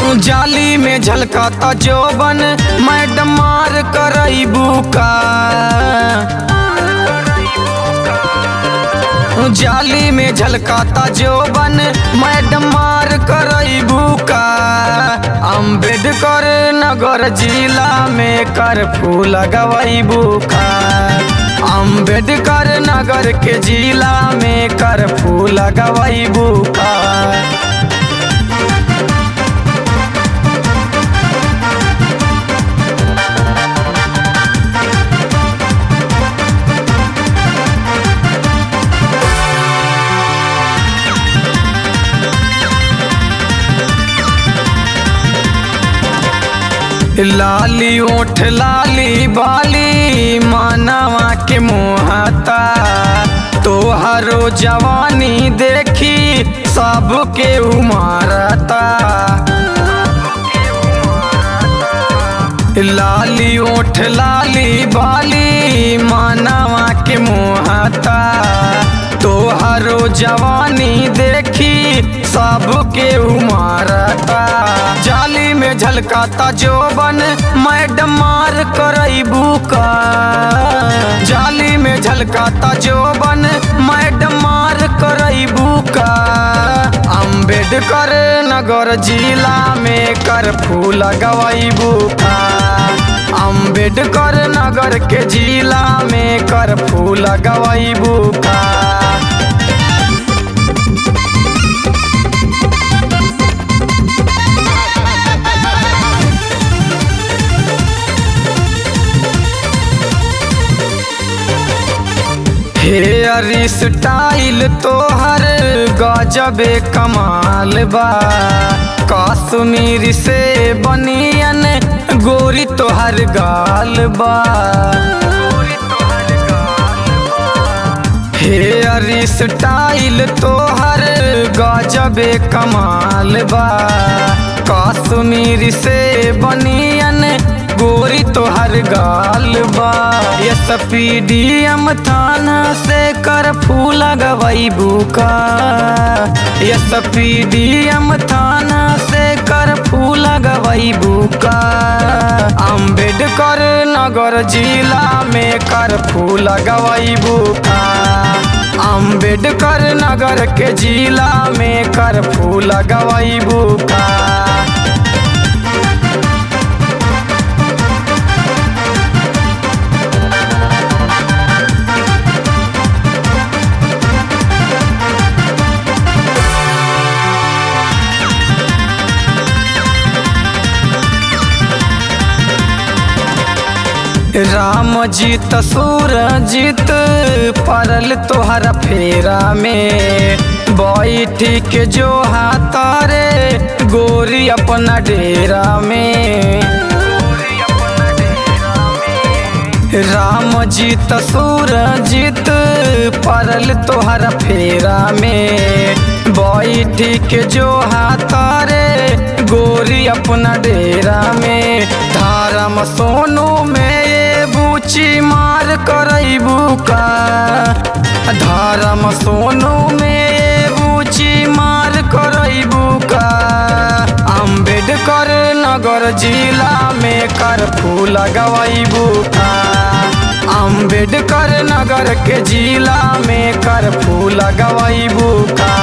जाली में झलकता जोबन मैडम मार करईबू का जाली में झलकता जोबन मैडम मार करईबू का अम्बेडकर नगर जिला में कर्फ्यू लगवईबू का अम्बेडकर नगर के जिला में कर्फ्यू लगवईबू का लाली ओठ लाली बाली मानवा के मोहता तोहरो जवानी देखी सबके उमारता लाली ओठ लाली बाली मानवा के मोहता तोहरो जवानी देखी सबके उमारता जाली में झलकाता जोबन मैडम मार करईबू का जाली में झलकाता जोबन मैडम मार करईबू का अम्बेडकर नगर जिला में कर्फ्यू लगवईबू का अम्बेडकर नगर के जिला में कर्फ्यू लगवईबू का हेयर स्टाइल तोहर गजबे कमाल बा कश्मीर से बनियन गोरी तोहर गाल बा हेयर स्टाइल तोहर गजबे कमाल बा कश्मीर से बनियन गोरी तोहर गाल बा एस पी डी एम थाना से कर फूल लगवईबू का एस पी डी एम थाना से कर फूल लगवईबू का अम्बेडकर नगर जिला में कर फूल लगवईबू का अम्बेडकर नगर के जिला में कर फूल लगवईबू का राम जीत सूरजीत परल तोहर फेरा में बैठी के जो हाथारे गोरी अपना डेरा में राम जीत सूरजीत परल तोहर फेरा में बैठी के जो हाथारे गोरी अपना डेरा में धारम सोनू में ये बूची मार करईबू का धारम सोनू में ये बूची मार करईबू का अम्बेडकर नगर जिला में कर्फ्यू लगवईबू का अम्बेडकर नगर के जिला में कर्फ्यू लगवईबू का